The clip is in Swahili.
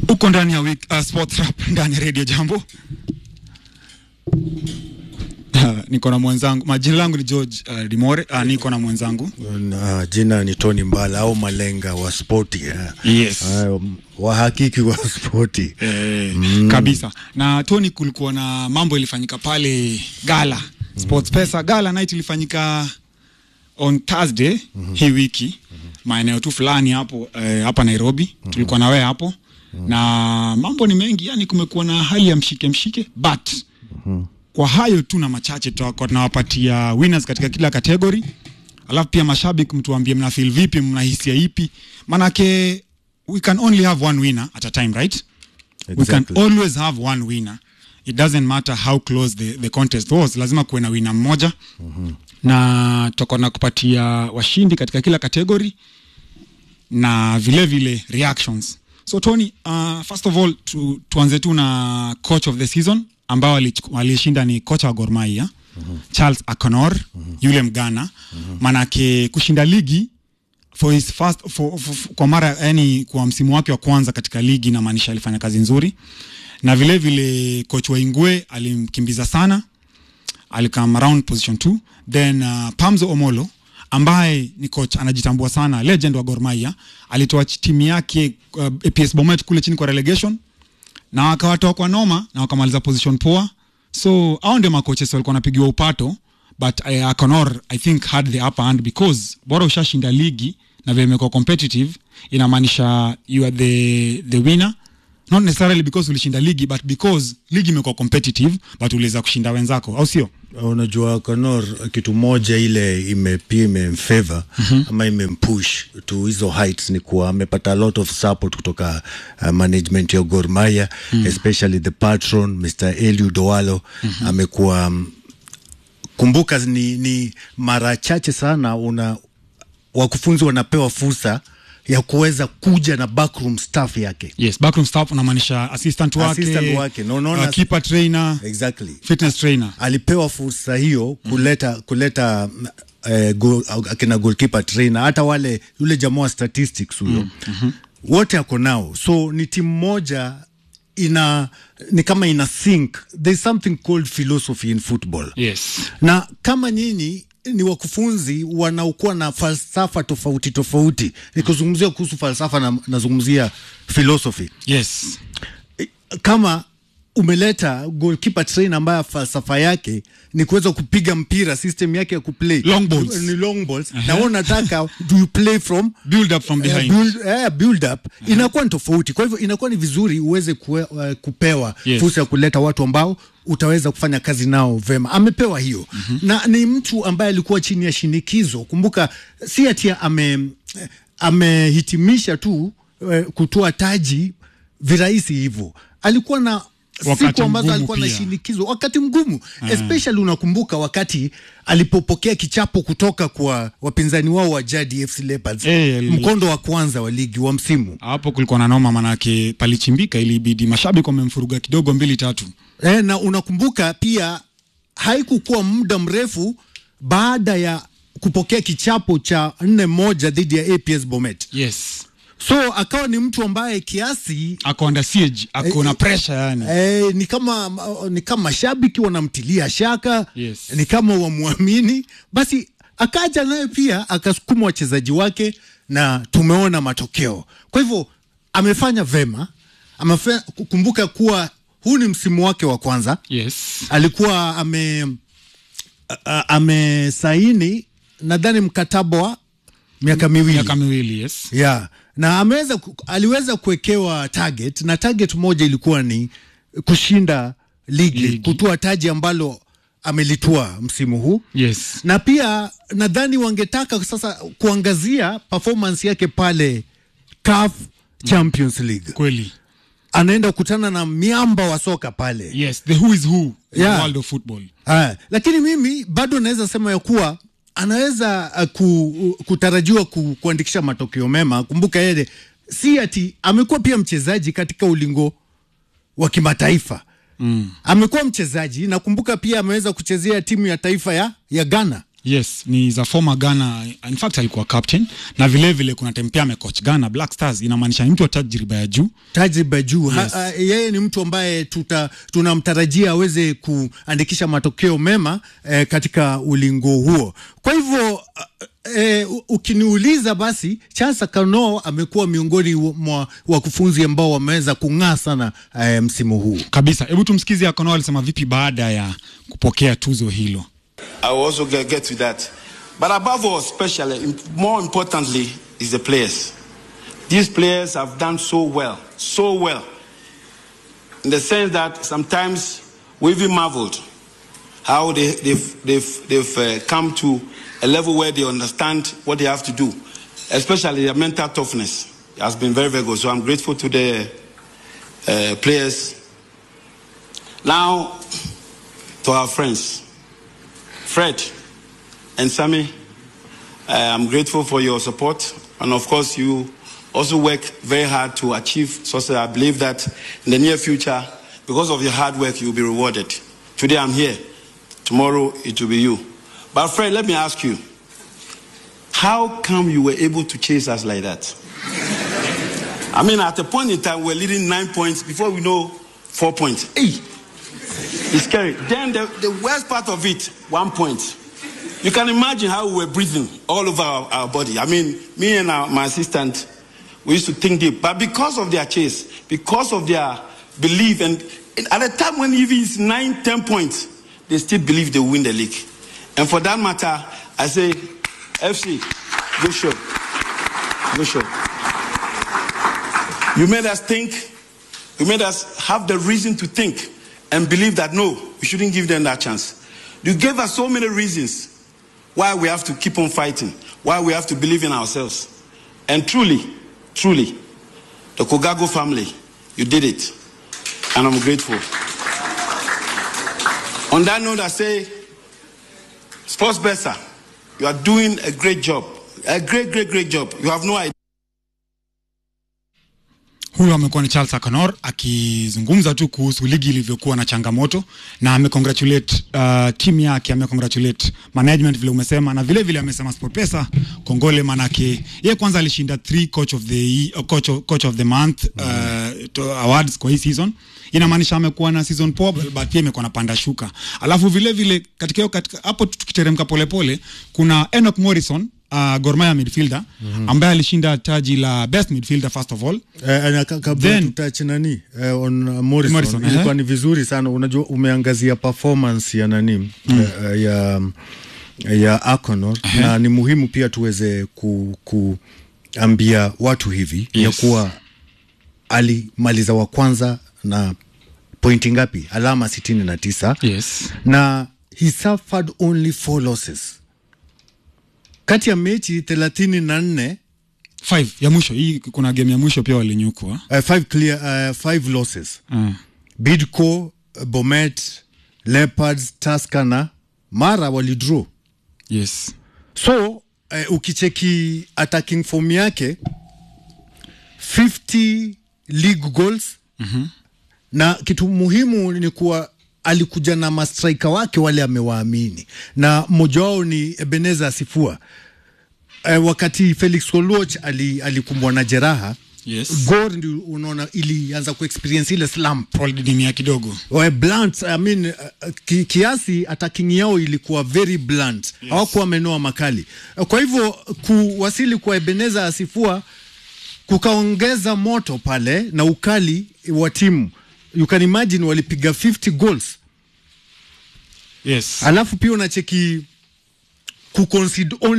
uko ndani ya week, uh, sports rap ndani ya radio jambo Uh, niko na mwenzangu majina langu ni George uh, Limore uh, niko na mwenzangu Na jina ni Tony Mbala au Malenga wa spoti eh. Yes. Ah, wahakiki wa spoti eh, kabisa na Tony, kulikuwa na mambo ilifanyika pale Gala Sports Pesa Gala night ilifanyika on Thursday hii wiki maeneo tu fulani hapo eh, hapa Nairobi tulikuwa na wewe hapo na mambo ni mengi, yani kumekuwa na hali ya mshike mshike but kwa hayo tu na machache tutakuwa tunawapatia winners katika kila category, alafu pia mashabiki mtuambie mna feel vipi, mna hisia ipi, manake we can only have one winner at a time right? we can Exactly. always have one winner it doesn't matter how close the, the contest was lazima kuwe na winner mmoja na tutakuwa na kupatia washindi katika kila category na vile vile reactions so tony uh, first of all tu, tuanze tu na coach of the season ambao alichu- alishinda ni kocha wa Gor Mahia Charles Akonor yule mgana manake kushinda ligi for his first for, for, for, kwa mara yani kwa msimu wake wa kwanza katika ligi inamaanisha alifanya kazi nzuri na vile vile coach wa Ingwe alimkimbiza sana alikam around position 2 then uh, Pamzo Omolo ambaye ni coach anajitambua sana legend wa Gor Mahia alitoa ch- timu yake uh, APS Bomet kule chini kwa relegation na wakawatoa kwa noma na wakamaliza position poa so hao ndio makoches walikuwa wanapigiwa upato but uh, Akonor I think had the upper hand because bora ushashinda ligi na vile imekuwa competitive inamaanisha you are the, the winner not necessarily because ulishinda ligi but because ligi imekuwa competitive but uliweza kushinda wenzako au sio Unajua Conor, kitu moja ile ime pia imemfavor ama imempush to hizo heights ni kuwa amepata a lot of support kutoka uh, management ya Gor Mahia especially the patron Mr. Eliud Owalo amekuwa um, kumbuka ni, ni mara chache sana una wakufunzi wanapewa fursa ya kuweza kuja na backroom staff yake yes backroom staff unamaanisha assistant wake, Assistant wake, na unaona- uh, keeper trainer exactly fitness trainer alipewa fursa hiyo kuleta kuleta eh, go, akina goalkeeper trainer hata wale yule jamaa wa statistics huyo wote ako nao so ni timu moja ina ni kama ina think there's something called philosophy in football yes na kama nyinyi ni wakufunzi wanaokuwa na falsafa tofauti tofauti nikizungumzia kuhusu falsafa na, nazungumzia philosophy yes kama umeleta goalkeeper trainer ambaye falsafa yake ni kuweza kupiga mpira system yake ya kuplay Long balls. ni long balls na wewe unataka do you play from build up from eh, behind build, eh, build up inakuwa ni tofauti kwa hivyo inakuwa ni vizuri uweze kue, uh, kupewa Yes. fursa ya kuleta watu ambao utaweza kufanya kazi nao vema amepewa hiyo na ni mtu ambaye alikuwa chini ya shinikizo kumbuka si ati ame amehitimisha tu eh, kutoa taji virahisi hivyo alikuwa na Wakati siku ambazo mgumu alikuwa na pia. shinikizo wakati mgumu especially unakumbuka wakati alipopokea kichapo kutoka kwa wapinzani wao wa jadi FC Leopards Eh, ali- mkondo wa kwanza wa ligi wa msimu hapo kulikuwa na noma manake palichimbika ilibidi mashabiki wamemfuruga kidogo mbili tatu e, na unakumbuka pia haikukuwa muda mrefu baada ya kupokea kichapo cha nne moja dhidi ya APS Bomet yes so akawa ni mtu ambaye kiasi ako under siege ako na pressure yani E, ni kama ni kama mashabiki wanamtilia shaka Yes. ni kama wamwamini basi akaja naye pia akasukuma wachezaji wake na tumeona matokeo kwa hivyo amefanya vema amefe, kumbuka kuwa huu ni msimu wake wa kwanza yes alikuwa ame a- a- amesaini nadhani mkataba wa miaka miwili miaka miwili yes yeah. na ameweza ku- aliweza kuwekewa target na target moja ilikuwa ni kushinda ligi, Ligi. kutua taji ambalo amelitua msimu huu yes na pia nadhani wangetaka sasa kuangazia performance yake pale CAF Champions League kweli anaenda kukutana na miamba wa soka pale yes the who is who in Yeah. the world of football Haya, lakini mimi bado naweza sema ya kuwa anaweza uh, ku, kutarajiwa ku, kuandikisha matokeo mema. Kumbuka yeye si ati amekuwa pia mchezaji katika ulingo wa kimataifa mm. Amekuwa mchezaji, nakumbuka pia ameweza kuchezea timu ya taifa ya, ya Ghana yes ni za former Ghana in fact alikuwa captain na vile vile kuna time pia amecoach Ghana Black Stars inamaanisha ni mtu wa tajriba ya juu tajriba juu Yes. Ha- ha- yeye ni mtu ambaye tuta, tunamtarajia aweze kuandikisha matokeo mema eh, katika ulingo huo. Kwa hivyo eh, u- ukiniuliza basi Charles Kano amekuwa miongoni mwa wakufunzi ambao wameweza kung'aa sana eh, msimu huu. kabisa hebu tumsikize Akono alisema vipi baada ya kupokea tuzo hilo I will also get, get to that. But above all, especially, im- more importantly, is the players. These players have done so well, so well, in the sense that sometimes we even marveled how they, they've, they've, they've uh, come to a level where they understand what they have to do, especially their mental toughness has been very, very good. So I'm grateful to the uh, players. Now, to our friends. Fred and Sammy, uh, I'm grateful for your support. And of course, you also work very hard to achieve success. I believe that in the near future, because of your hard work, you'll be rewarded. Today I'm here. Tomorrow it will be you. But Fred, let me ask you, how come you were able to chase us like that? I mean, at a point in time, we're leading nine points. Before we know, four points. Hey, it's scary. Then the, the worst part of it, one point. You can imagine how we were breathing all over our, our body. I mean, me and our, my assistant, we used to think deep. But because of their chase, because of their belief, and at a time when even it's nine, ten points, they still believe they will win the league. And for that matter, I say, FC, good show. Good show. You made us think. You made us have the reason to think and believe that no, we shouldn't give them that chance. You gave us so many reasons why we have to keep on fighting, why we have to believe in ourselves. And truly, truly, the Kogago family, you did it. And I'm grateful. On that note, I say, Sports Bessa, you are doing a great job. A great, great, great job. You have no idea. huyo amekuwa ni Charles Akonor akizungumza tu kuhusu ligi ilivyokuwa na changamoto na amecongratulate uh, timu yake amecongratulate management vile umesema na vile vile amesema SportPesa kongole manake ye kwanza alishinda three coach of the ye- uh, coach of, coach of the month uh, to awards kwa hii season inamaanisha amekuwa na season poa but pia imekuwa na panda shuka alafu vile vile katika hiyo katika hapo tukiteremka polepole kuna Enoch Morrison uh, Gor Mahia midfielder mm-hmm. ambaye alishinda taji la best midfielder first of all Eh, na ka- kabla Then- tutach nani eh, on uh, Morrison, Morrison, ilikuwa ehe. ni vizuri sana. Unajua umeangazia performance ya nani eh, ya ya Akonor na ni muhimu pia tuweze ku, kuambia watu hivi ya Yes. kuwa alimaliza wa kwanza na pointi ngapi? Alama sitini na tisa yes na he suffered only four losses kati ya mechi thelathini na nne five ya mwisho hii kuna game ya mwisho pia walinyukwa uh, five clear, uh, five losses uh, Bidco, uh, Bomet, Leopards, Tusker na Mara walidraw. yes So uh, ukicheki attacking form yake 50 league goals mm-hmm. na kitu muhimu ni kuwa alikuja na mastrika wake wale amewaamini, na mmoja wao ni Ebeneza Sifua. Uh, wakati Felix Oluoch ali, alikumbwa na jeraha yes Gor ndio unaona ilianza kuexperience ile slump walididimia kidogo Well, blunt, I mean, uh, ki, kiasi attacking yao ilikuwa very blunt yes. hawakuwa wamenoa makali Uh, kwa hivyo kuwasili kwa Ebeneza Asifua kukaongeza moto pale na ukali wa timu you can imagine walipiga 50 goals yes alafu pia unacheki kuconcede only